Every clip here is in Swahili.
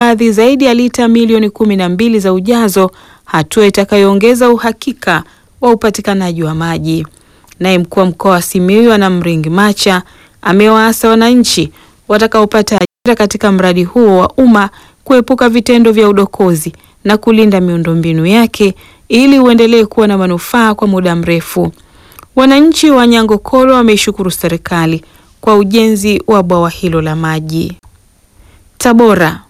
kuhifadhi zaidi ya lita milioni kumi na mbili za ujazo, hatua itakayoongeza uhakika wa upatikanaji wa maji. Naye mkuu wa mkoa wa Simiyu Anamringi Macha amewaasa wananchi watakaopata ajira katika mradi huo wa umma kuepuka vitendo vya udokozi na kulinda miundombinu yake ili uendelee kuwa na manufaa kwa muda mrefu. Wananchi wa Nyangokolo wameishukuru serikali kwa ujenzi wa bwawa hilo la maji. Tabora.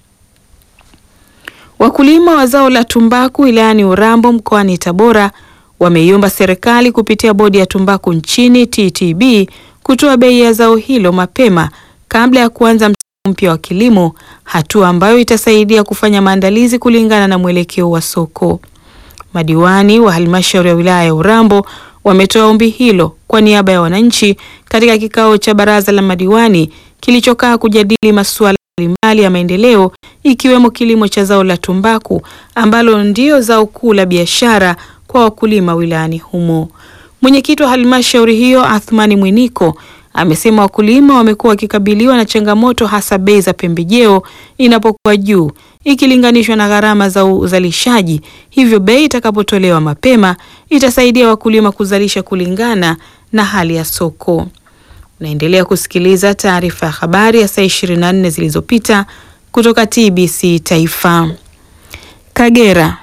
Wakulima wa zao la tumbaku wilayani Urambo mkoani Tabora wameiomba serikali kupitia bodi ya tumbaku nchini TTB kutoa bei ya zao hilo mapema kabla ya kuanza msimu mpya wa kilimo, hatua ambayo itasaidia kufanya maandalizi kulingana na mwelekeo wa soko. Madiwani wa halmashauri ya wilaya ya Urambo wametoa ombi hilo kwa niaba ya wananchi katika kikao cha baraza la madiwani kilichokaa kujadili masuala mbalimbali ya maendeleo ikiwemo kilimo cha zao la tumbaku ambalo ndio zao kuu la biashara kwa wakulima wilayani humo. Mwenyekiti wa halmashauri hiyo Athmani Mwiniko amesema wakulima wamekuwa wakikabiliwa na changamoto hasa bei za pembejeo inapokuwa juu ikilinganishwa na gharama za uzalishaji, hivyo bei itakapotolewa mapema itasaidia wakulima kuzalisha kulingana na hali ya soko. Unaendelea kusikiliza taarifa ya habari ya saa 24 zilizopita kutoka TBC Taifa. Kagera.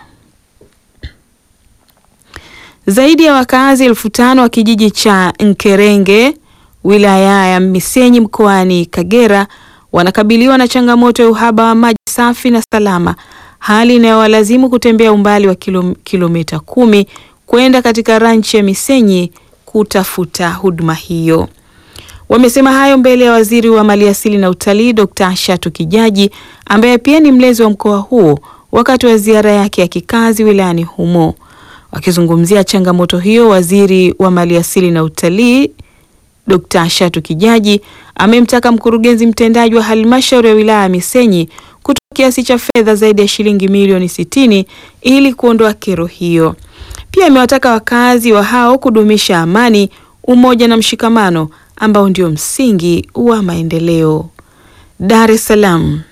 Zaidi ya wakazi elfu tano wa kijiji cha Nkerenge wilaya ya Misenyi mkoani Kagera wanakabiliwa na changamoto ya uhaba wa maji safi na salama, hali inayowalazimu kutembea umbali wa kilo, kilomita kumi kwenda katika ranchi ya Misenyi kutafuta huduma hiyo. Wamesema hayo mbele ya waziri wa maliasili na utalii Dr. Shatu Kijaji ambaye pia ni mlezi wa mkoa huo wakati wa ziara yake ya kikazi wilayani humo. Wakizungumzia changamoto hiyo, waziri wa maliasili na utalii Dr. Shatu Kijaji amemtaka mkurugenzi mtendaji wa halmashauri ya wilaya ya Misenyi kutoa kiasi cha fedha zaidi ya shilingi milioni sitini ili kuondoa kero hiyo. Pia amewataka wakazi wa hao kudumisha amani, umoja na mshikamano ambao ndio msingi wa maendeleo. Dar es Salaam.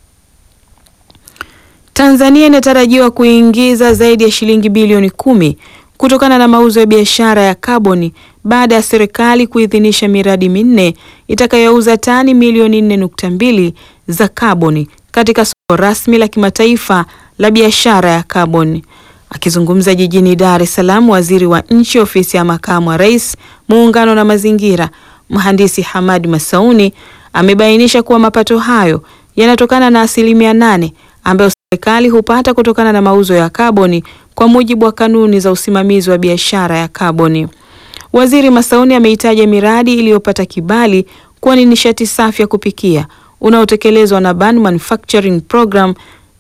Tanzania inatarajiwa kuingiza zaidi ya shilingi bilioni kumi kutokana na mauzo ya biashara ya kaboni baada ya serikali kuidhinisha miradi minne itakayouza tani milioni 4.2 za kaboni katika soko rasmi la kimataifa la biashara ya kaboni. Akizungumza jijini Dar es Salaam, waziri wa nchi ofisi ya makamu wa rais, muungano na mazingira, mhandisi Hamad Masauni amebainisha kuwa mapato hayo yanatokana na asilimia nane ambayo serikali hupata kutokana na mauzo ya kaboni kwa mujibu wa kanuni za usimamizi wa biashara ya kaboni. Waziri Masauni ameitaja miradi iliyopata kibali kuwa ni nishati safi ya kupikia unaotekelezwa na Ban Manufacturing Program,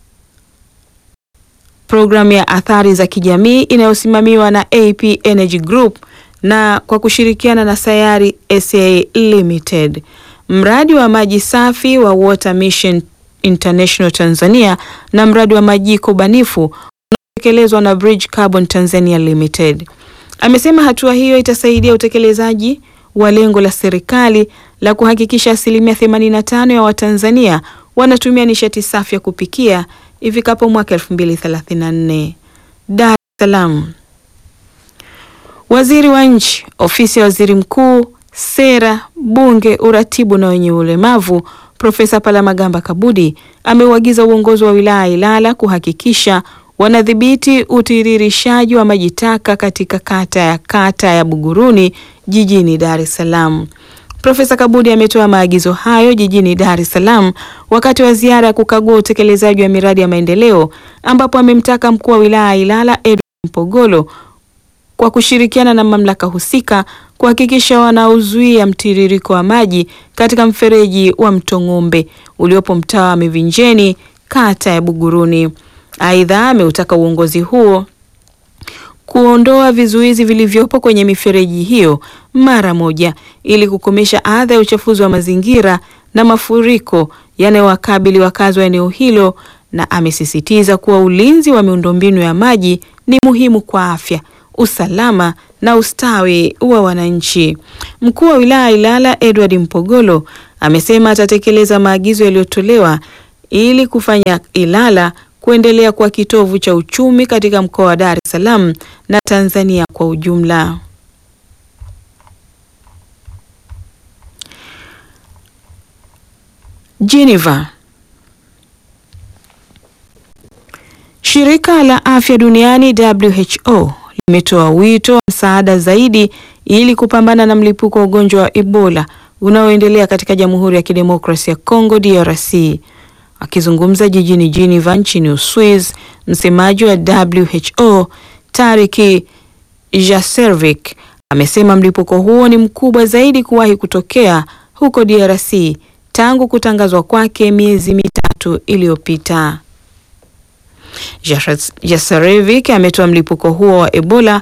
programu ya athari za kijamii inayosimamiwa na AP Energy Group na kwa kushirikiana na Sayari SA Limited. Mradi wa maji safi wa Water Mission International Tanzania na mradi wa majiko banifu unaotekelezwa na Bridge Carbon Tanzania Limited. Amesema hatua hiyo itasaidia utekelezaji wa lengo la serikali la kuhakikisha asilimia 85 ya Watanzania wanatumia nishati safi ya kupikia ifikapo mwaka 2034. Dar es Salaam. Waziri wa Nchi, Ofisi ya Waziri Mkuu, Sera, Bunge, Uratibu na wenye ulemavu Profesa Palamagamba Kabudi ameuagiza uongozi wa wilaya Ilala kuhakikisha wanadhibiti utiririshaji wa maji taka katika kata ya kata ya Buguruni jijini Dar es Salaam. Profesa Kabudi ametoa maagizo hayo jijini Dar es Salaam wakati wa ziara ya kukagua utekelezaji wa miradi ya maendeleo ambapo amemtaka mkuu wa wilaya Ilala Edwin Mpogolo kwa kushirikiana na mamlaka husika kuhakikisha wanaozuia mtiririko wa maji katika mfereji wa Mto Ng'ombe uliopo mtaa wa Mivinjeni kata ya Buguruni. Aidha, ameutaka uongozi huo kuondoa vizuizi vilivyopo kwenye mifereji hiyo mara moja ili kukomesha adha ya uchafuzi wa mazingira na mafuriko yanayowakabili wakazi wa eneo hilo, na amesisitiza kuwa ulinzi wa miundombinu ya maji ni muhimu kwa afya, usalama na ustawi wa wananchi. Mkuu wa wilaya Ilala Edward Mpogolo amesema atatekeleza maagizo yaliyotolewa ili kufanya Ilala kuendelea kuwa kitovu cha uchumi katika mkoa wa Dar es Salaam na Tanzania kwa ujumla. Geneva. Shirika la Afya Duniani WHO limetoa wito wa msaada zaidi ili kupambana na mlipuko wa ugonjwa wa Ebola unaoendelea katika Jamhuri ya Kidemokrasia ya Kongo DRC. Akizungumza jijini Geneva nchini Uswiz, msemaji wa WHO Tariki Jaservik amesema mlipuko huo ni mkubwa zaidi kuwahi kutokea huko DRC tangu kutangazwa kwake miezi mitatu iliyopita. Jasarevic ametoa mlipuko huo wa Ebola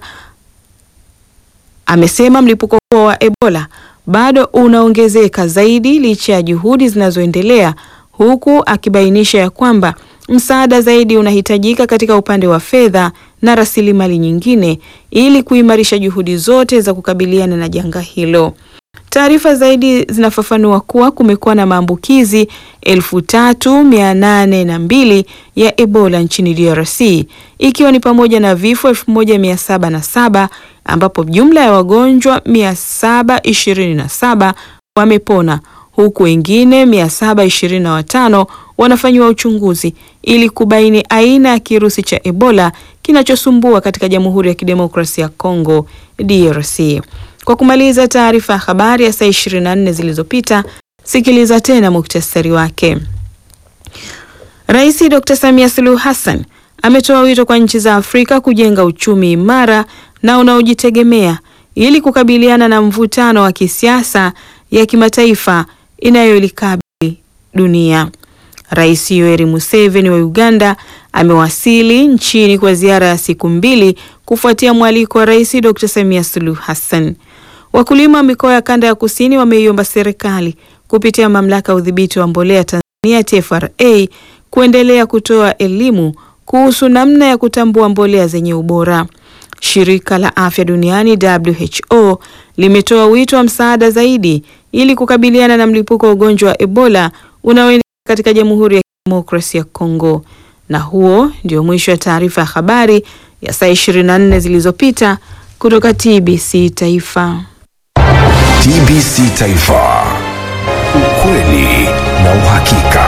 amesema mlipuko huo wa Ebola bado unaongezeka zaidi licha ya juhudi zinazoendelea, huku akibainisha ya kwamba msaada zaidi unahitajika katika upande wa fedha na rasilimali nyingine ili kuimarisha juhudi zote za kukabiliana na janga hilo. Taarifa zaidi zinafafanua kuwa kumekuwa na maambukizi elfu tatu mia nane na mbili ya Ebola nchini DRC ikiwa ni pamoja na vifo elfu moja mia saba na saba ambapo jumla ya wagonjwa mia saba ishirini na saba wamepona huku wengine mia saba ishirini na watano wanafanyiwa uchunguzi ili kubaini aina ya kirusi cha Ebola kinachosumbua katika Jamhuri ya Kidemokrasia ya Kongo DRC. Kwa kumaliza taarifa ya habari ya saa 24 zilizopita, sikiliza tena muktasari wake. Rais Dr. Samia Suluhu Hassan ametoa wito kwa nchi za Afrika kujenga uchumi imara na unaojitegemea ili kukabiliana na mvutano wa kisiasa ya kimataifa inayolikabili dunia. Rais Yoweri Museveni wa Uganda amewasili nchini kwa ziara ya siku mbili kufuatia mwaliko wa Rais Dr. Samia Suluhu Hassan. Wakulima wa mikoa ya kanda ya kusini wameiomba serikali kupitia mamlaka ya udhibiti wa mbolea Tanzania TFRA kuendelea kutoa elimu kuhusu namna ya kutambua mbolea zenye ubora. Shirika la Afya Duniani WHO limetoa wito wa msaada zaidi ili kukabiliana na mlipuko wa ugonjwa wa Ebola unaoendelea katika Jamhuri ya Kidemokrasia ya Kongo. Na huo ndio mwisho wa taarifa ya habari ya saa 24 zilizopita kutoka TBC Taifa. TBC Taifa. Ukweli na uhakika.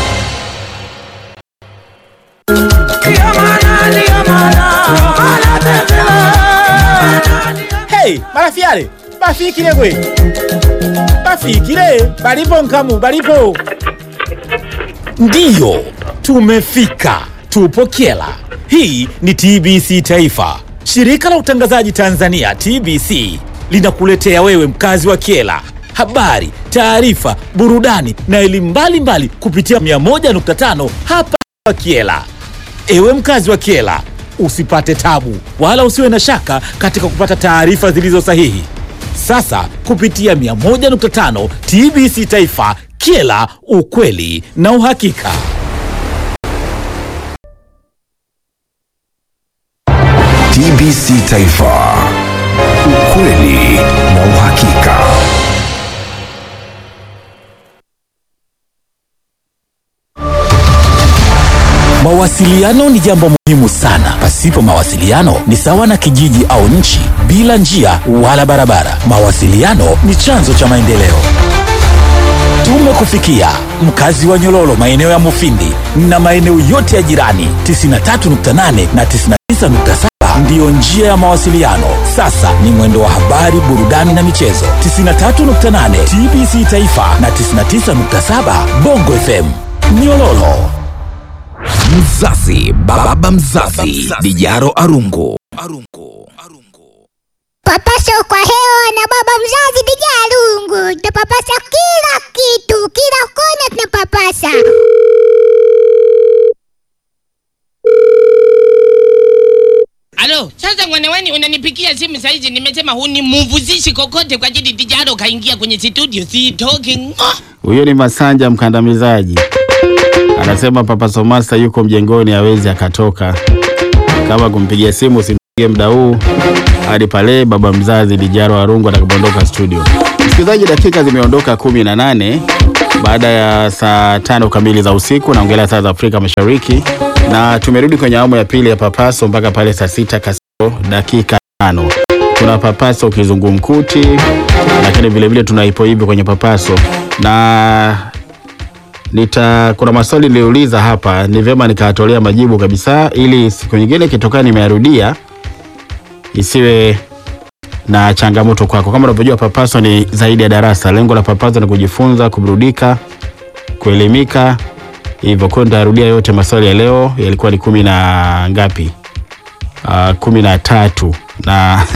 Hey, marafiale bafikile gwe bafikile balipo nkamu balipo ndiyo tumefika tupo kyela hii ni tbc taifa shirika la utangazaji tanzania tbc linakuletea wewe mkazi wa kyela habari taarifa burudani na elimu mbalimbali kupitia 101.5 hapa kyela Ewe mkazi wa Kiela, usipate tabu wala usiwe na shaka katika kupata taarifa zilizo sahihi. Sasa kupitia 101.5 TBC Taifa, Kiela, ukweli na uhakika. TBC Taifa. Ukweli na uhakika. Mawasiliano ni jambo muhimu sana. Pasipo mawasiliano ni sawa na kijiji au nchi bila njia wala barabara. Mawasiliano ni chanzo cha maendeleo. Tumekufikia mkazi wa Nyololo, maeneo ya Mufindi na maeneo yote ya jirani. 93.8 na 99.7 ndiyo njia ya mawasiliano. Sasa ni mwendo wa habari, burudani na michezo. 93.8 TBC Taifa na 99.7 Bongo FM Nyololo. Mzazi, baba mzazi, Dijaro Arungu. Papasa kwa hewa na baba mzazi Dijalungu, tunapapasa kila kitu, kila kona tunapapasa. Alo, sasa mwanaweni unanipigia simu saizi, nimesema hunimuvuzishi kokote kwa ajili Dijaro kaingia kwenye studio, si talking. Oh, Huyo ni Masanja mkandamizaji, anasema Papa Somasta yuko mjengoni, hawezi akatoka. Kama kumpigia simu usimpigie muda huu hadi pale baba mzazi Dijaro Arungu atakapoondoka studio. Msikilizaji, dakika zimeondoka kumi na nane baada ya saa tano kamili za usiku, naongelea saa za Afrika Mashariki, na tumerudi kwenye awamu ya pili ya Papaso mpaka pale saa sita kasoro dakika tano. Tuna Papaso kizungumkuti, lakini vilevile tuna ipo hivi kwenye Papaso na nita kuna maswali niliuliza hapa, ni vyema nikatolea majibu kabisa, ili siku nyingine ikitokea nimeyarudia isiwe na changamoto kwako. Kama unavyojua, Papaso ni zaidi ya darasa. Lengo la Papaso ni kujifunza, kuburudika, kuelimika. Hivyo kwa hiyo nitarudia yote. Maswali ya leo yalikuwa ni kumi na ngapi? Uh, kumi na tatu na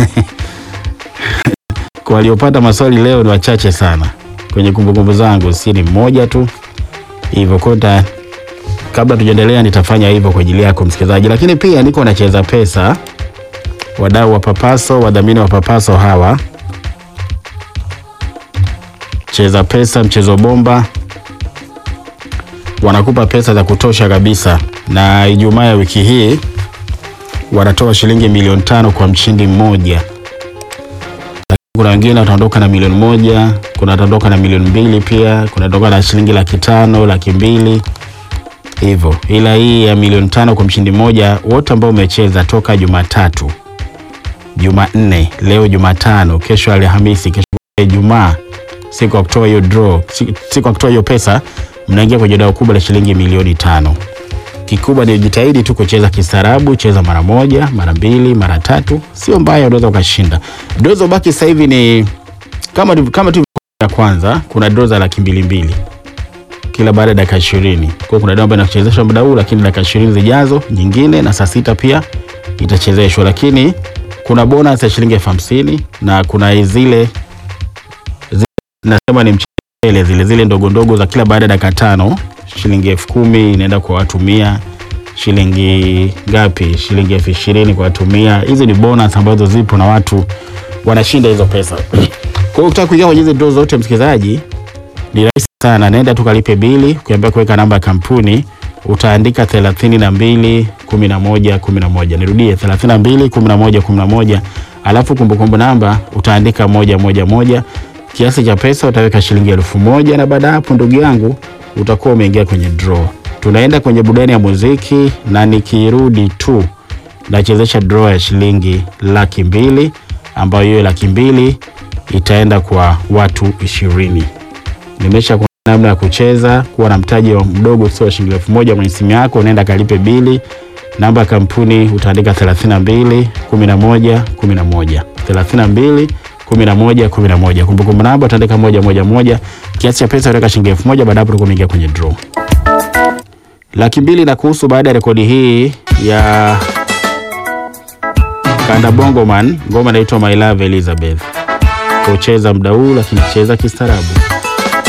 kwa waliopata maswali leo ni wachache sana kwenye kumbukumbu zangu, si ni mmoja tu. Hivyo kwa hiyo kabla tujaendelea, nitafanya hivyo kwa ajili yako msikilizaji, lakini pia niko nacheza pesa wadau wa Papaso, wadhamini wa Papaso hawa Cheza Pesa, mchezo bomba, wanakupa pesa za kutosha kabisa, na Ijumaa ya wiki hii wanatoa shilingi milioni tano kwa mshindi mmoja. Kuna wengine wataondoka na milioni moja, kuna wataondoka na milioni mbili, pia kuna wataondoka na shilingi laki tano, laki mbili hivyo, ila hii ya milioni tano kwa mshindi mmoja, wote ambao umecheza toka Jumatatu Jumanne, leo Jumatano, kesho Alhamisi, kesho Ijumaa, siku ya kutoa hiyo draw, siku ya kutoa hiyo pesa, mnaingia kwenye dau kubwa la shilingi milioni tano. Kikubwa ni jitahidi tu kucheza kistaarabu, cheza mara moja, mara mbili, mara tatu, sio mbaya, unaweza ukashinda. Draw zobaki sasa hivi ni kama kama tu ya kwanza, kuna draw za laki mbili mbili kila baada ya dakika 20. Kwa hiyo kuna draw ambayo inachezeshwa muda huu, lakini dakika 20 zijazo nyingine, na saa sita pia itachezeshwa, lakini kuna bonus ya shilingi elfu hamsini na kuna zile, zile nasema ni mchele zile zile ndogo ndogo za kila baada ya dakika tano, shilingi elfu kumi inaenda kwa watu mia. Shilingi ngapi? Shilingi elfu ishirini kwa watu mia. Hizi ni bonus ambazo zipo na watu wanashinda hizo pesa. Kwa hiyo ukitaka kuingia kwenye hizi draw zote, msikilizaji, ni rahisi sana, naenda tu kalipe bili, ukiambia kuweka namba ya kampuni utaandika thelathini na mbili kumi na moja kumi na moja. Nirudie, thelathini na mbili kumi na moja kumi na moja, alafu kumbukumbu namba utaandika moja moja moja. Kiasi cha pesa utaweka shilingi elfu moja na baada ya hapo, ndugu yangu, utakuwa umeingia kwenye draw. Tunaenda kwenye burudani ya muziki, na nikirudi tu nachezesha draw ya shilingi laki mbili ambayo hiyo laki mbili itaenda kwa watu ishirini. Nimesha namna ya kucheza kuwa na mtaji wa mdogo sio shilingi elfu moja kwenye simu yako, unaenda kalipe bili. Namba ya kampuni utaandika 32 11 11 32 11 11. Kumbukumbu namba utaandika moja moja moja. Kiasi cha pesa utaweka shilingi elfu moja. Baada hapo utakuwa umeingia kwenye draw. Laki mbili na kuhusu baada ya rekodi hii ya Kanda Bongo Man, ngoma inaitwa My Love Elizabeth. Kucheza muda huu, lakini cheza kistaarabu.